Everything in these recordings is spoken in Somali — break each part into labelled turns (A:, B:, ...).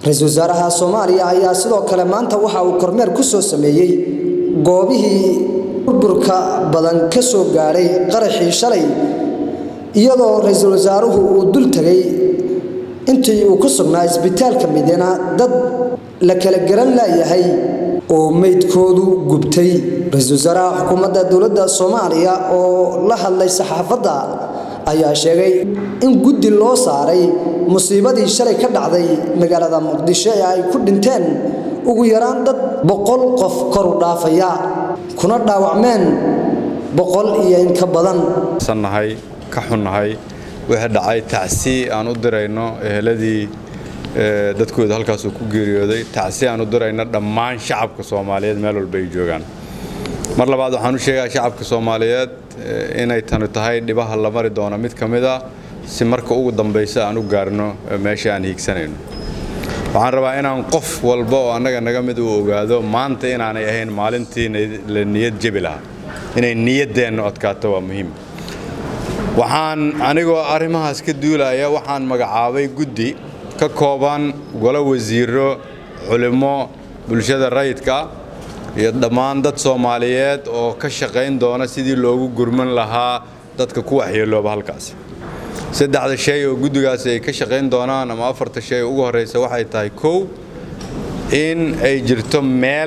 A: ra-iisul wasaaraha soomaaliya ayaa sidoo kale maanta waxa uu kormeer ku soo sameeyey goobihii burburka badan ka soo gaadhay qaraxii shalay iyadoo ra-iisul wasaaruhu uu dul tegay intii uu ku sugnaa isbitaalka midina dad la kala garan laayahay oo meydkoodu gubtay ra-iisul wasaaraha xukuumadda dowladda soomaaliya oo la hadlay saxaafadda ayaa sheegay in guddi loo saaray musiibadii shalay ka dhacday magaalada muqdisho ee ay ku dhinteen ugu yaraan dad boqol qof koru dhaafaya kuna dhaawacmeen boqol iyo in ka badan
B: nahay ka xunnahay wixii dhacay tacsi aan u dirayno eheladii dadkooda halkaasuu ku geeriyooday tacsi aan u dirayno dhammaan shacabka soomaaliyeed meel walba ay joogaan mar labaad waxaan u sheegaa shacabka soomaaliyeed inay tani tahay dhibaha la mari doono mid ka mid a si marka ugu dambaysa aan u gaarno meesha aan hiigsanayno waxaan rabaa inaan qof walba oo annaga naga mid uu ogaado maanta inaanay ahayn maalintii la niyad jebi lahaa inay niyaddeennu adkaato waa muhiim waxaan anigoo arrimahaas ka duulaya waxaan magacaabay guddi ka kooban golo wasiiro culimmo bulshada rayidka iyo dhammaan dad soomaaliyeed oo ka shaqayn doona sidii loogu gurman lahaa dadka ku waxyeelooba halkaasi saddexda shay oo guddigaasi ay ka shaqayn doonaan ama afarta shay ugu horraysa waxay tahay kow in ay jirto meel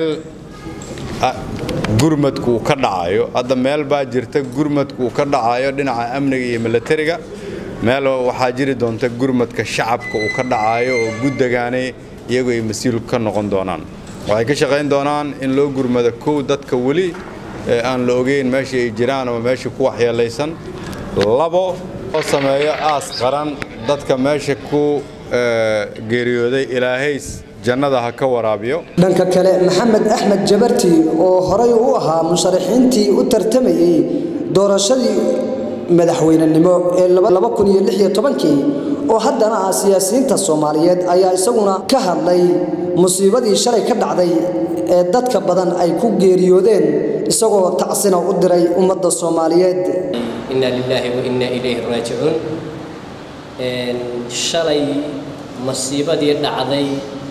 B: gurmadku uu ka dhacayo hadda meel baa jirta gurmadku uu ka dhacayo dhinaca amniga iyo milatariga meel waxaa jiri doonta gurmadka shacabka uu ka dhacayo oo guddigaani iyagu ay mas-uul ka noqon doonaan waxay ka shaqayn doonaan in loo gurmado kow dadka weli aan la ogeyn meesha ay jiraan ama meesha ku waxyeelaysan labo oo sameeyo aas qaran dadka meesha ku geeriyooday ilaahays jannada ha ka waraabiyo
A: dhanka kale maxamed axmed jabarti oo horay u ahaa musharaxiintii u tartamayey doorashadii madaxweynenimo ee oo haddana ah siyaasiyiinta soomaaliyeed ayaa isaguna ka hadlay musiibadii shalay ka dhacday ee dadka badan ay ku geeriyoodeen isagoo tacsina u diray ummadda soomaaliyeed
C: inna lilaahi wa inna ilayhi raajicuun shalay masiibadii dhacday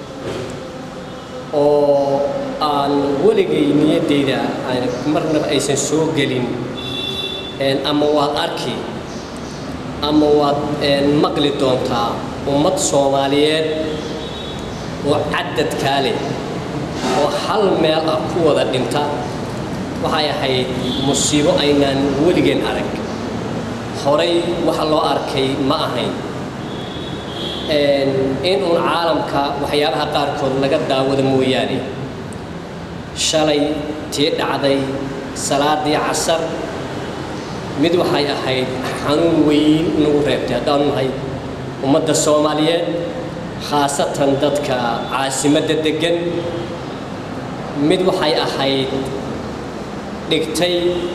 C: oo aan weligay niyaddayda marnaba aysan soo gelin ama waad arki ama waad maqli doontaa ummad soomaaliyeed oo cadadkaa leh oo hal meel ah ku wada dhinta waxay ahayd musiibo aynaan weligeen arag horay waxa loo arkay ma ahayn in uun caalamka waxyaabaha qaarkood laga daawado mooyaane shalay tii dhacday salaadii casar mid waxay ahayd xanuun weyn nagu reebtay haddaanu nahay ummadda soomaaliyeed khaasatan dadka caasimadda deggan mid waxay ahayd dhigtay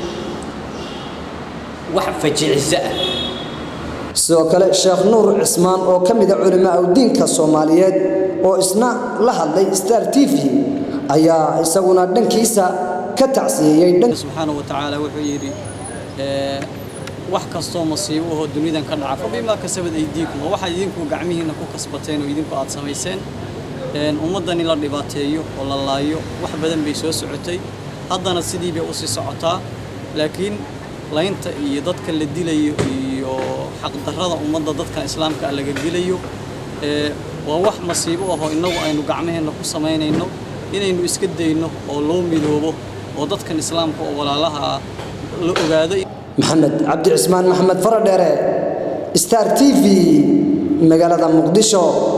C: wax fajiciso ah
A: sidoo kale sheekh nuur cismaan oo ka mida culimaa udiinka soomaaliyeed oo isna la hadlay star t v ayaa isaguna dhankiisa ka tacsiyeeyey
D: subxaana wa tacaala wuxuu yidhi wax kastoo masiibo ahoo dunidan ka dhaca fabimaa kasabad aydiikum oo waxaad idinku gacmihiinna ku kasbateen oo idinku aad samayseen ummaddan in la dhibaateeyo oo la laayo wax badan bay soo socotay haddana sidii bay u sii socotaa laakiin laynta iyo dadka la dilayo iyo xaqdarrada ummadda dadkan islaamka ah laga dilayo waa wax masiibo ahoo innagu aynu gacmaheenna ku samaynayno inaynu iska dayno oo loo midoobo oo dadkan islaamka oo walaalaha ah la ogaado
A: maxamed cabdi cismaan maxamed faradheere star t v magaalada muqdisho